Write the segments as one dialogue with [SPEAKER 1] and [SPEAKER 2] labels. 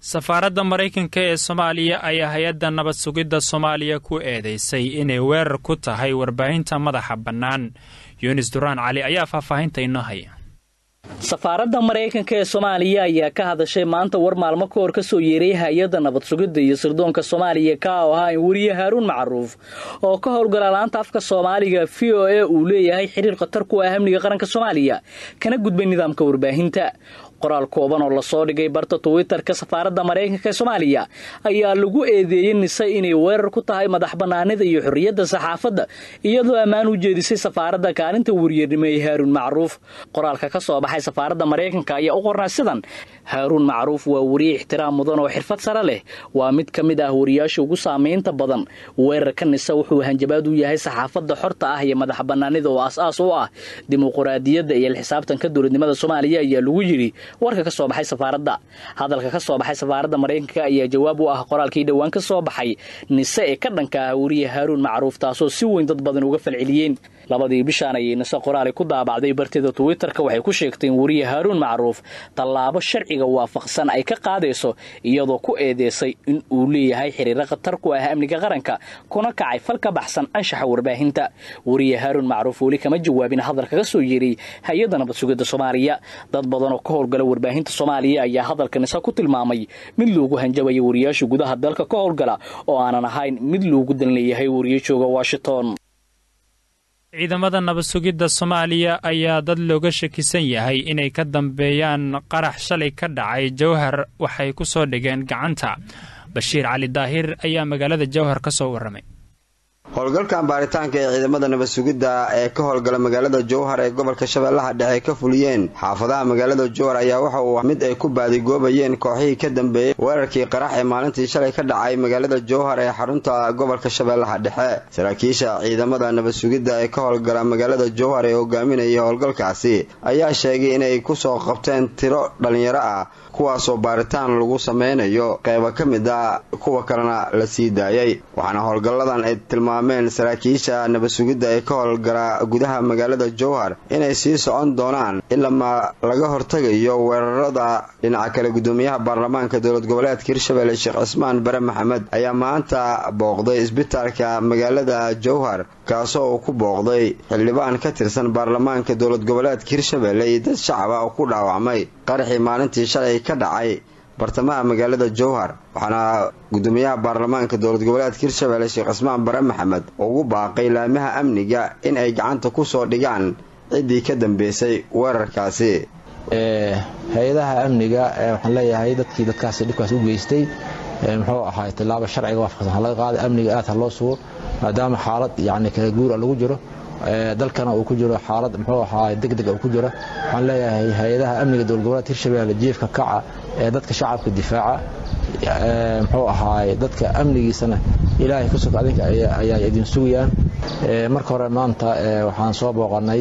[SPEAKER 1] safaaradda maraykanka ee soomaaliya ayaa hay-adda nabad sugidda soomaaliya ku eedeysay inay weerar ku tahay warbaahinta madaxa bannaan yunis duraan cali ayaa faahfaahinta inoo haya
[SPEAKER 2] safaaradda maraykanka ee soomaaliya ayaa ka hadashay maanta war maalmo ka hor ka soo yeeray hay-adda nabad sugidda iyo sirdoonka soomaaliya ka oo ahaa in weriye haaruun macruuf oo ka howlgala laanta afka soomaaliga v o a uu leeyahay xiriir khatar ku ah amniga qaranka soomaaliya kana gudbay nidaamka warbaahinta qoraal kooban oo lasoo dhigay barta twitter-ka safaaradda maraykanka ee soomaaliya ayaa lagu eedeeyey nise inay weerar ku tahay madax bannaanida iyo xorriyadda saxaafadda iyadoo ammaan u jeedisay safaaradda kaalinta weriyernimo ee haaruun macruuf qoraalka ka soo baxay safaaradda maraykanka ayaa u qornaa sidan haaruun macruuf waa weriye ixtiraam mudan oo xirfad sare leh waa mid ka mid ah wariyaasha ugu saamaynta badan weerarka nise wuxuu hanjabaad u yahay saxaafadda xorta ah iyo madax bannaanida oo as-aas u ah dimuquraadiyadda iyo lxisaabtanka dowladnimada soomaaliya ayaa lagu yidhi warka ka soo baxay safaaradda hadalka ka soo baxay safaaradda maraykanka ayaa jawaab u ah qoraalkii dhowaan ka soo baxay nise ee ka dhanka ah weriye haaruun macruuf taasoo si weyn dad badan uga falceliyeen labadii bishaan ayay nise qoraali ku daabacday barteeda twitter-ka waxay ku sheegtay in weriye haaruun macruuf tallaabo sharciga waafaqsan ay ka qaadayso iyadoo ku eedeysay in uu leeyahay xiriiro khatar ku ah amniga qaranka kuna kacay fal ka baxsan anshaxa warbaahinta weriye haaruun macruuf weli kama jawaabin hadalka ka soo yeeray hay-adda nabad sugidda soomaaliya dad badan oo ka howlgala warbaahinta soomaaliya ayaa hadalka nise ku tilmaamay mid loogu hanjabaya wariyaasha gudaha dalka ka howlgala oo aanan ahayn mid loogu dan leeyahay wariye jooga washington
[SPEAKER 1] ciidamada nabad sugidda soomaaliya ayaa dad looga shakisan yahay inay ka dambeeyaan qarax shalay ka dhacay jowhar waxay ku soo dhigeen gacanta bashiir cali daahir ayaa magaalada jowhar ka soo warramay
[SPEAKER 3] howlgalkan baaritaanka ee ciidamada nabad sugidda ee ka howlgala magaalada jowhar ee gobolka shabeellaha dhexe ka fuliyeen xaafadaha magaalada jowhar ayaa waxa uu mid ay ku baadigoobayeen kooxihii ka dambeeyey weerarkii qarax ee maalintii shalay ka dhacay magaalada jowhar ee xarunta gobolka shabeellaha dhexe saraakiisha ciidamada nabad sugidda ee ka howlgala magaalada jowhar ee hogaaminaya howlgalkaasi ayaa sheegay inay kusoo qabteen tiro dhallinyaro ah kuwaasoo baaritaan lagu sameynayo qeyba ka mid a kuwa kalena la sii daayay waxaana howlgalladan ay tilmaameen saraakiisha nabad sugidda ee ka howlgala gudaha magaalada jowhar inay sii socon doonaan ilama laga hortagayo weerarada dhinaca kale gudoomiyaha baarlamaanka dowlad goboleedka hirshabelle sheekh cismaan bare maxamed ayaa maanta booqday isbitaalka magaalada jowhar kaasoo uu ku booqday xildhibaan ka tirsan baarlamaanka dowlad goboleedka hirshabelle iyo dad shacaba oo ku dhaawacmay qaraxii maalintii shalay ka dhacay bartamaha magaalada jowhar waxaana gudoomiyaha baarlamaanka dowlad goboleedka hirshabelle sheekh cismaan bare maxamed ugu baaqay laamaha amniga in ay gacanta kusoo dhigaan ciddii ka dambeysay weerarkaasi
[SPEAKER 4] hay-adaha amniga waxaan leeyahay dadkii dadkaasi dhibkaas u geystay muxuu ahaay tilaabo sharciga waafaqsan ha laga qaada amniga aad ha loo sugo maadaama xaalad yacni kala guura lagu jiro dalkana uu ku jiro xaalad muxuu ahaay degdeg uu ku jiro waxaan leeyahay hay-adaha amniga dowlad goboleedka hirshabelle jiifka kaca ee dadka shacabka difaaca muxuu ahaay dadka amnigiisana ilaahay ka sog adinka ayaa idin sugayaan marka hore maanta waxaan soo booqanay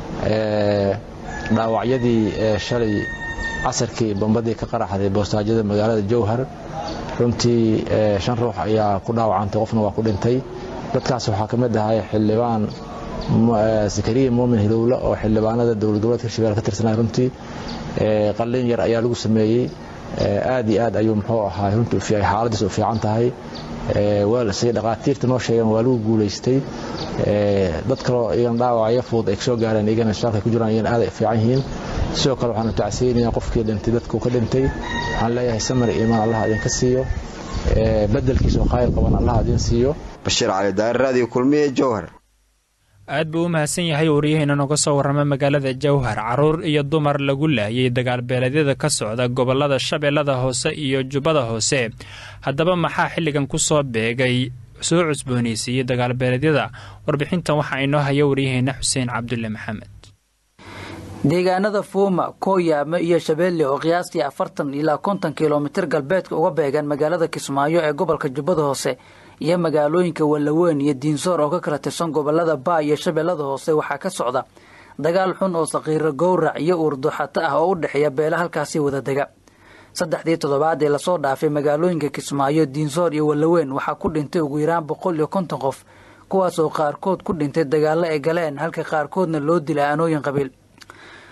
[SPEAKER 4] dhaawacyadii shalay casarkii bombadii ka qaraxday boostaajyada magaalada jowhar runtii shan ruux ayaa ku dhaawacantay qofna waa ku dhintay dadkaas waxaa ka mid ahay xildhibaan zakariya muumin hilowle oo xildhibaanada dowlad goboleedka hirshabelle ka tirsanay runtii qallin yar ayaa lagu sameeyey aad iyo aad ayuu muxuu ahaa runtii xaaladiis u fiican tahay say dhaqaatiirta noo sheegeen waa lagu guulaystay dad kaloo iyagan dhaawacyo fudud ay kasoo gaareen iyagana isbitaalka ku jiraan iyagana aad ay fiican yihiin sidoo kale waxaan tacsiinaya qofkii dhintay dadkuu ka dhintay waxaan leeyahay samar iimaan allah idinka siiyo bedelkiisa oo khayr qaban allah idin siiyo
[SPEAKER 3] bashiir cali daahir raadiyo kulmiye jowhar
[SPEAKER 1] aad buu u mahadsan yahay wariyaheena nooga soo warramay magaalada jowhar carruur iyo dumar lagu laayay dagaalbeeleedyada ka socda gobollada shabeellada hoose iyo jubbada hoose haddaba maxaa xilligan ku soo beegay soo cusboonaysiiyey dagaalbeeleedyada warbixintan waxaa inoo haya waryaheena xuseen cabdulle maxamed
[SPEAKER 5] deegaanada fuuma kooyaame iyo shabeelle oo qiyaastii afartan ilaa konton kilomitir galbeedka uga beegan magaalada kismaayo ee gobolka jubbada hoose iyo magaalooyinka wallaweyn iyo diinsoor oo ka kala tirsan gobolada baa iyo shabeellada hoose waxaa ka socda dagaal xun oo saqiiro gowrac iyo uurduxato ah oo u dhexeeya beela halkaasi wada dega saddexdii toddobaad ee lasoo dhaafay magaalooyinka kismaayo diinsoor iyo wallaweyn waxaa ku dhintay ugu yaraan boqol iyo konton qof kuwaasoo qaarkood ku dhintay dagaallo ay galeen halka qaarkoodna loo dilay aanooyin qabiil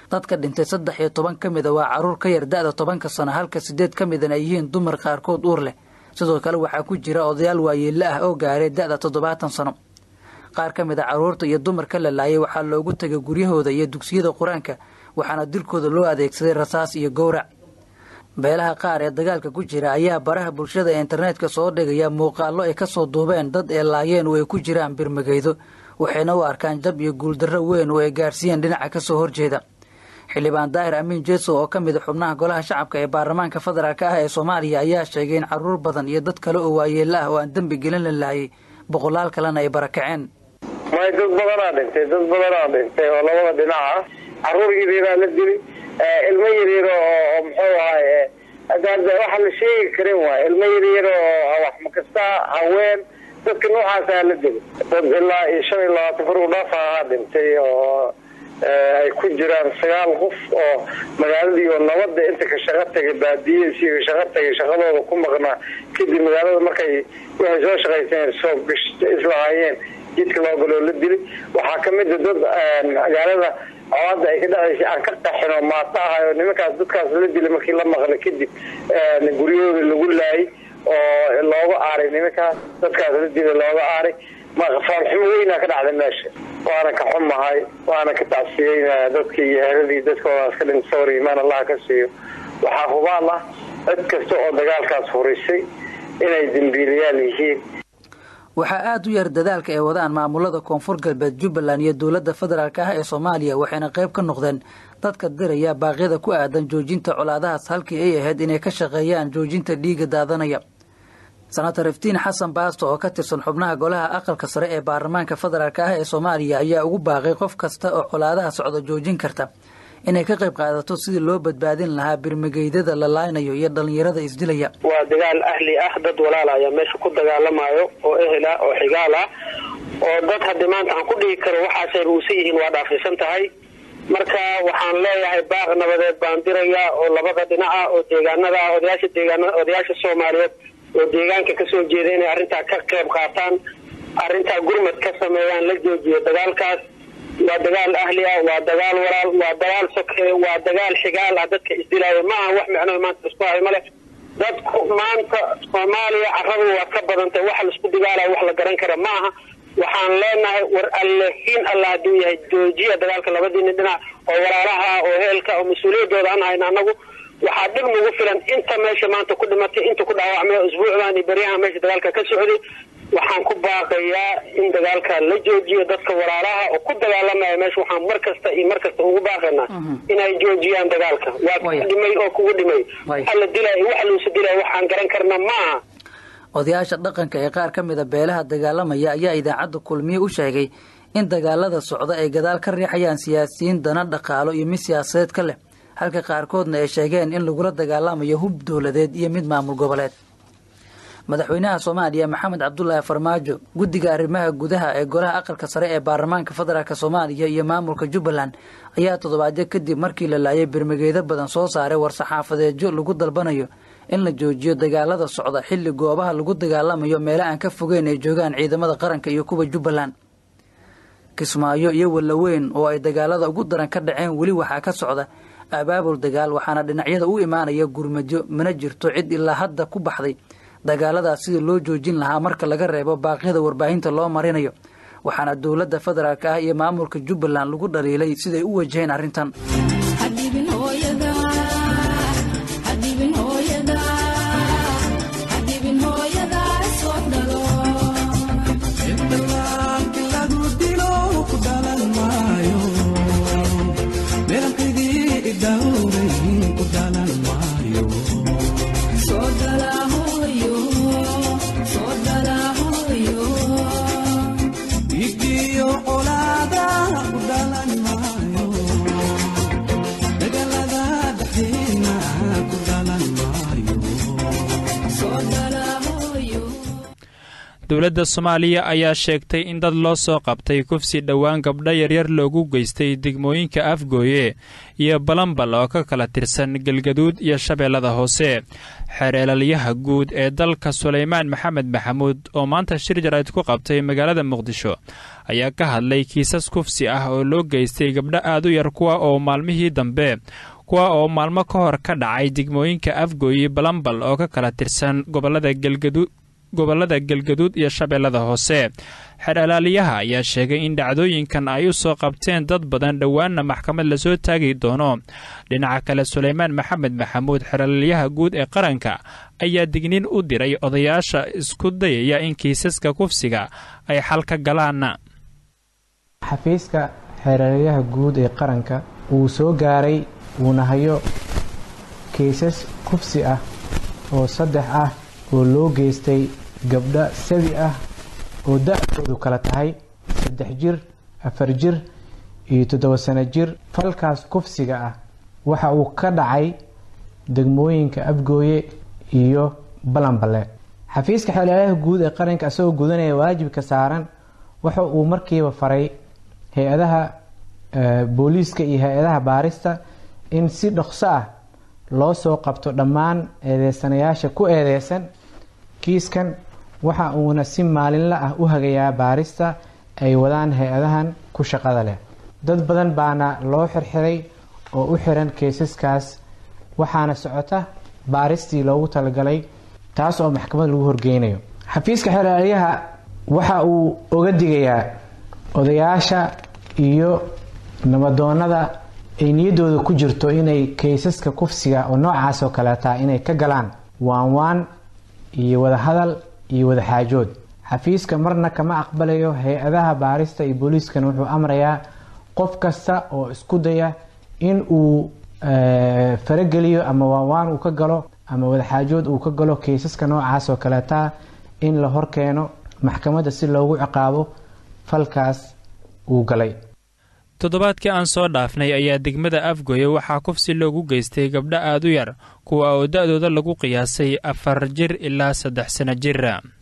[SPEAKER 5] dadka dhintay saddex iyo toban ka mida waa caruur ka yar da-da tobanka sano halka sideed ka midana ay yihiin dumar qaarkood uur leh sidoo kale waxaa ku jira odayaal waayeelle ah oo gaaray da-da toddobaatan sano qaar ka mid a carruurta iyo dumarka la laayay waxaa loogu tegay guryahooda iyo dugsiyada qur-aanka waxaana dilkooda loo adeegsaday rasaas iyo gowrac beelaha qaar ee dagaalka ku jira ayaa baraha bulshada ee internetka soo dhigaya muuqaallo ay kasoo duubeen dad ee laayeen oo ay ku jiraan birmageydo waxayna u arkaan jab iyo guuldarro weyn oo ay gaarsiiyeen dhinaca kasoo horjeeda xildhibaan daahir amiin jeeso oo ka mid a xubnaha golaha shacabka ee baarlamaanka federaalk ah ee soomaaliya ayaa sheegay in caruur badan iyo dad kale oo waayeella ah oo aan dembi gelin la laayay boqolaal kalena ay barakaceen
[SPEAKER 6] may dad badanaa dhintay dad badanaa dhintay oo labada dhinac ah caruur yaryaaraa la dili ilmo yaryar oo muxuu ahay waxa la sheegi karin waay ilmo yaryar oo wax makasta haween dadka noocaasa la dili dad ilaa iyo shan iyo labaatan far u dhaafa ahaa dhintay oo ay ku jiraan sagaal qof oo magaaladii oo nabada inta ka shaqo tagay baadiyadiisii ka shaqo tagay shaqadooda ku maqnaa kadib magaalada markay waxay soo shaqayseen soo islahaayeen jidka loo galoo la dili waxaa kamid a dad magaalada colaada ay ka dhexaysa aan ka qaxin oo maata ahay oo nimankaas dadkaas la dila markii la maqlay kadib guryahooda lagu laayay oo looga aaray nimankaas dadkaas la dila looga aaray faanxumo weynaa ka dhacday meesha waana ka xumahay waana ka tacsiyeynaya dadkii iyo heeradii dadkoodaas ka dhinta sawir imaan allaha ka siiyo waxaa hubaal ah cid kasta oo dagaalkaas furisay inay dembiilayaal yihiin
[SPEAKER 5] waxaa aada u yar dadaalka ay wadaan maamulada koonfur galbeed jubbaland iyo dowladda federaalk ah ee soomaaliya waxayna qayb ka noqdeen dadka diraya baaqyada ku aadan joojinta colaadahaas halkii ay ahayd inay ka shaqeeyaan joojinta dhiiga daadanaya senator iftiin xasan baasto oo ka tirsan xubnaha golaha aqalka sare ee baarlamaanka federaalk ah ee soomaaliya ayaa ugu baaqay qof kasta oo colaadaha socda joojin karta inay ka qayb qaadato sidii loo badbaadin lahaa birmageydada la laaynayo iyo dhallinyarada isdilaya
[SPEAKER 7] waa dagaal ahli ah dad walaal ayaa meesha ku dagaalamayo oo ehel ah oo xigaal ah oo dad haddi maanta aan ku dhigi karo waxaasay ruusan yihiin waa dhaafisan tahay marka waxaan leeyahay baaq nabadeed baan dirayaa oo labada dhinac ah oo deegaanada ah odayaasha deegaanada odayaasha soomaaliyeed oo deegaanka kasoo jeeda inay arrintaa ka qayb qaataan arrintaa gurmad ka sameeyaan la joojiyo dagaalkaas waa dagaal ahli ah waa dagaal walaal waa dagaal soke waa dagaal xigaal ah dadka isdilaayo ma aha wax micno maanta isku hayo male dadku maanta soomaaliya carradu waa ka badantay waxa laisku dagaalayo wax la garan kara ma aha waxaan leenahay war allehiin alla hadduu yahay joojiya dagaalka labadiina dhinac oo walaalaha oo heelka oo mas-uuliyadooda aan hayna annagu waxaa dhib nagu filan inta meesha maanta ku dhimatay inta ku dhaawacmay usbuucdan iyo beryahan meesha dagaalka ka socday waxaan ku baaqayaa in dagaalka la joojiyo dadka walaalaha oo ku dagaalamaya meesha waxaan mar kasta iyo mar kasta ugu baaqaynaa inay joojiyaan dagaalka waa kugu dhimay oo kugu dhimay waxa la dilay waxa luusa dilay waxaan garan karna ma aha
[SPEAKER 5] odayaasha dhaqanka ee qaar ka mida beelaha dagaalamaya ayaa idaacadda kulmiye u sheegay in dagaalada socda ay gadaal ka riixayaan siyaasiyiin dana dhaqaalo iyo mid siyaasadeed ka leh halka qaarkoodna ay sheegeen in lagula dagaalamayo hub dowladeed iyo mid maamul goboleed madaxweynaha soomaaliya maxamed cabdulaahi farmaajo guddiga arrimaha gudaha ee golaha aqalka sare ee baarlamaanka federaalk soomaaliya iyo maamulka jubbaland ayaa toddobaadyo kadib markii la laayay birmageedo badan soo saaray war-saxaafadeedyo lagu dalbanayo in la joojiyo dagaalada socda xilli goobaha lagu dagaalamayo meelo aan ka fogeyn ay joogaan ciidamada qaranka iyo kuwa jubbaland kismaayo iyo wallaweyn oo ay dagaalada ugu daran ka dhaceen weli waxaa ka socda abaabul dagaal waxaana dhinacyada u imaanaya gurmadyo mana jirto cid ilaa hadda ku baxday dagaaladaas sidii loo joojin lahaa marka laga reebo baaqyada warbaahinta loo marinayo waxaana dowladda federaalk ah iyo maamulka jubbaland lagu dhaliilay siday u wajaheen arrintan
[SPEAKER 1] dowladda soomaaliya ayaa sheegtay in dad loo soo qabtay kufsi dhowaan gabdho yaryar loogu geystay degmooyinka afgooye iyo balambal oo ka kala tirsan galgaduud iyo shabeellada hoose xereelalyaha guud ee dalka sulaymaan maxamed maxamuud oo maanta shir jarayd ku qabtay magaalada muqdisho ayaa ka hadlay kiisas kufsi ah oo loo geystay gabdho aad u yar kuwa oo maalmihii dambe kuwa oo maalmo ka hor ka dhacay degmooyinka afgooye balambal oo ka kala tirsan gobolada galgaduud gobollada galgaduud iyo shabeellada hoose xereelaaliyaha ayaa sheegay in dhacdooyinkan ay u soo qabteen dad badan dhowaanna maxkamad lasoo taagi doono dhinaca kale sulaymaan maxamed maxamuud xereelaalyaha guud ee qaranka ayaa digniin u diray odayaasha isku dayaya in kiisaska kufsiga ay xal ka galaan
[SPEAKER 8] xafiiska xereelyaha guud ee qaranka wuu soo gaaray wuuna hayo kiisas kufsi ah oo saddex ah oo loo geystay gabdho sabi ah oo da-doodu kala tahay saddex jir afar jir iyo toddoba sano jir falkaas kufsiga ah waxa uu ka dhacay degmooyinka afgooye iyo balanballe xafiiska xeelelaha guud ee qaranka isagoo gudanaya waajibka saaran waxa uu markiiba faray hay-adaha booliiska iyo hay-adaha baarista in si dhokso ah loo soo qabto dhammaan eedeysanayaasha ku eedeysan kiiskan waxa uuna si maalinla ah u hagayaa baarista ay wadaan hay-adahan ku shaqada leh dad badan baana loo xirxiray oo u xiran keysaskaas waxaana socota baaristii loogu talagalay taas oo maxkamad lagu horgeynayo xafiiska xeelaalyaha waxa uu oga digayaa odayaasha iyo nabadoonada ay niyaddooda ku jirto inay kaysaska kufsiga oo noocaas oo kaleeta inay ka galaan waan waan iyo wadahadal iyo wadaxaajood xafiiska marna kama aqbalayo hay-adaha baarista iyo booliiskana wuxuu amrayaa qof kasta oo isku daya in uu farageliyo ama waanwaan uu ka galo ama wadaxaajood uu ka galo kaysaska noocaas oo kaleeta in la horkeeno maxkamadda si loogu ciqaabo falkaas uu galay
[SPEAKER 1] toddobaadkii aan soo dhaafnay ayaa degmada afgoye waxaa kufsi loogu geystay gabdho aad u yar kuwa oo da-dooda lagu qiyaasay afar jir ilaa saddex sano jir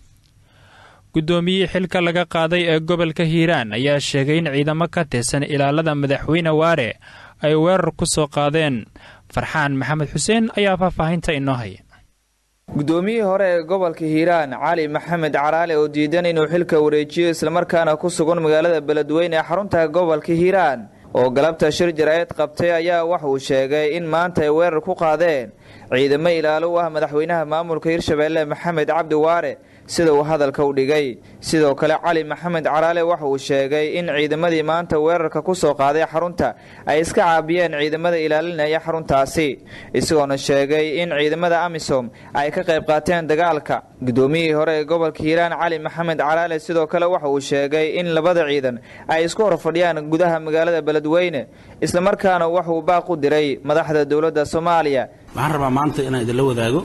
[SPEAKER 1] guddoomiyihii xilka laga qaaday ee gobolka hiiraan ayaa sheegay in ciidamo ka tirsan ilaalada madaxweyne waare ay weerar ku soo qaadeen farxaan maxamed xuseen ayaa faahfaahinta inoo haya
[SPEAKER 9] guddoomiyihii hore ee gobolka hiiraan cali maxamed caraale oo diidan inuu xilka wareejiyo islamarkaana ku sugan magaalada beledweyne ee xarunta gobolka hiiraan oo galabta shir jaraa'id qabtay ayaa waxa uu sheegay in maanta ay weerar ku qaadeen ciidamo ilaalo u ah madaxweynaha maamulka hirshabeelle maxamed cabdi waare sida uu hadalka u dhigay sidoo kale cali maxamed caraale waxa uu sheegay in ciidamadii maanta weerarka ku soo qaaday xarunta ay iska caabiyeen ciidamada ilaalinaya xaruntaasi isagoona sheegay in ciidamada amisom ay ka qayb qaateen dagaalka guddoomiyihii hore ee gobolka hiiraan cali maxamed caraale sidoo kale waxa uu sheegay in labada ciidan ay isku hor fadhiyaan gudaha magaalada beledweyne islamarkaana waxuu baaq u diray madaxda dowladda soomaaliya
[SPEAKER 10] waxaan rabaa maanta inaan idinla wadaago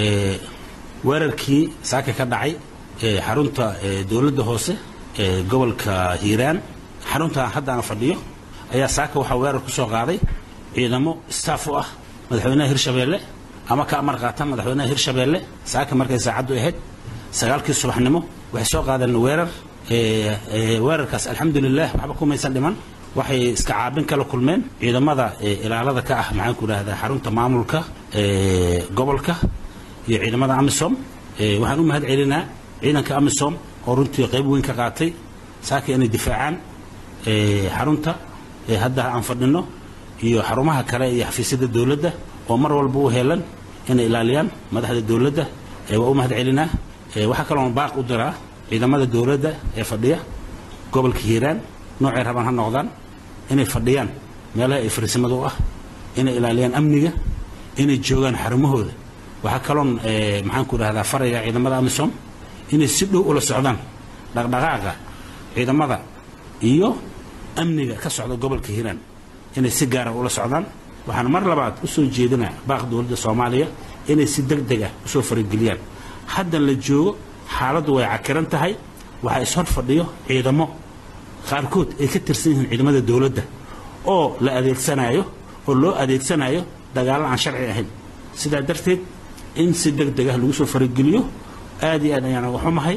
[SPEAKER 10] weerarkii saaka ka dhacay xarunta dowladda hoose ee gobolka hiiraan xarunta hadda aan fadhiyo ayaa saaka waxaa weerar ku soo qaaday ciidamo staff u ah madaxweynaha hirshabeelle ama ka amar qaatan madaxweynaha hirshabeelle saaka markay saacaddu ahayd sagaalkii subaxnimo waxay soo qaadeen weerar weerarkaas alxamdulilah waxba kumaysan dhiman waxay iska caabin kala kulmeen ciidamada ilaalada ka ah maxaan ku idhahdaa xarunta maamulka gobolka iyo ciidamada amisom waxaan u mahad celinaa ciidanka amisom oo runtii qayb weyn ka qaatay saaka inay difaacaan xarunta hadda aan fadhino iyo xarumaha kale iyo xafiisyada dowladda oo mar walba u heelan inay ilaaliyaan madaxda dowladda waa u mahad celinaa waxaa kaloon baaq u diraa ciidamada dowladda ee fadhiya gobolka hiiraan noocay rabaan ha noqdaan inay fadhiyaan meelaha ay fariisimada u ah inay ilaaliyaan amniga inay joogaan xarumahooda waxaa kaloon maxaan ku idhahdaa faraya ciidamada amisom inay si dhow ula socdaan dhaqdhaqaaqa ciidamada iyo amniga ka socda gobolka hiiraan inay si gaara ula socdaan waxaan mar labaad u soo jeedinaa baaq dowladda soomaaliya inay si deg deg ah usoo farageliyaan haddan la joogo xaaladdu way cakiran tahay waxaa ishor fadhiyo ciidamo qaarkood ay ka tirsan yihiin ciidamada dowladda oo la adeegsanayo oo loo adeegsanayo dagaallo aan sharci ahayn sidaa darteed in si deg deg ah lagu soo farageliyo aad iyo aad ayaan uga xumahay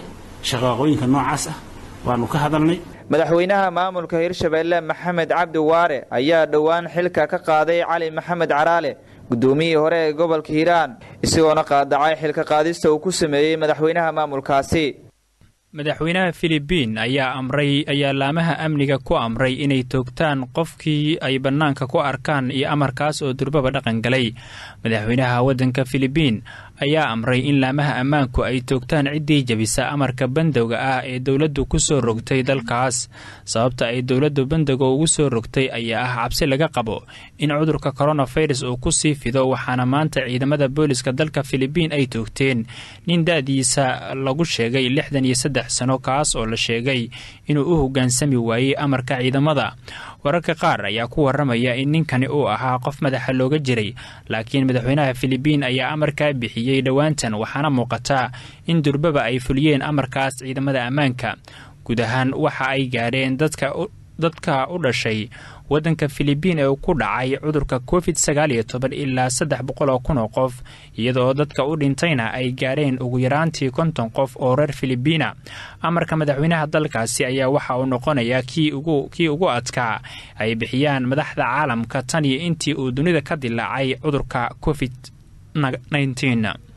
[SPEAKER 10] shaqaaqooyinka noocaas ah waanu ka hadalnay
[SPEAKER 9] madaxweynaha maamulka hirshabeelle maxamed cabdi waare ayaa dhowaan xilka ka qaaday cali maxamed caraale guddoomiyihii hore ee gobolka hiiraan isagoona qaadacay xilka qaadista uu ku sameeyey madaxweynaha maamulkaasi
[SPEAKER 1] madaxweynaha filibiin ayaa amray ayaa laamaha amniga ku amray inay toogtaan qofkii ay bannaanka ku arkaan iyo amarkaas oo durbaba dhaqan galay madaxweynaha waddanka filibiin ayaa amray in laamaha ammaanku ay toogtaan ciddii jabisa amarka bandowga ah ee dowladdu ku soo rogtay dalkaas sababta ay dowladdu bandowga ugu soo rogtay ayaa ah cabsi laga qabo in cudurka koronafirus uu ku sii fido waxaana maanta ciidamada booliska dalka filibiin ay toogteen nin da'diisa lagu sheegay lixdan iyo saddex sano kaas oo la sheegay inuu u hoggaansami waayey amarka ciidamada wararka qaar ayaa ku waramaya in ninkani uu ahaa qof madaxa looga jiray laakiin madaxweynaha filibiin ayaa amarkaa bixiyey dhowaantan waxaana muuqataa in durbaba ay fuliyeen amarkaas ciidamada ammaanka guud ahaan waxa ay gaadheen dadka u dhashay waddanka filibiin ee ku dhacay cudurka covid sagaal iyo toban ilaa saddex boqol oo kun oo qof iyadoo dadka u dhintayna ay gaadheen ugu yaraantii konton qof oo reer filibiina amarka madaxweynaha dalkaasi ayaa waxa uu noqonayaa kii ugu adkaa ay bixiyaan madaxda caalamka tan iyo intii uu dunida ka dilaacay cudurka covid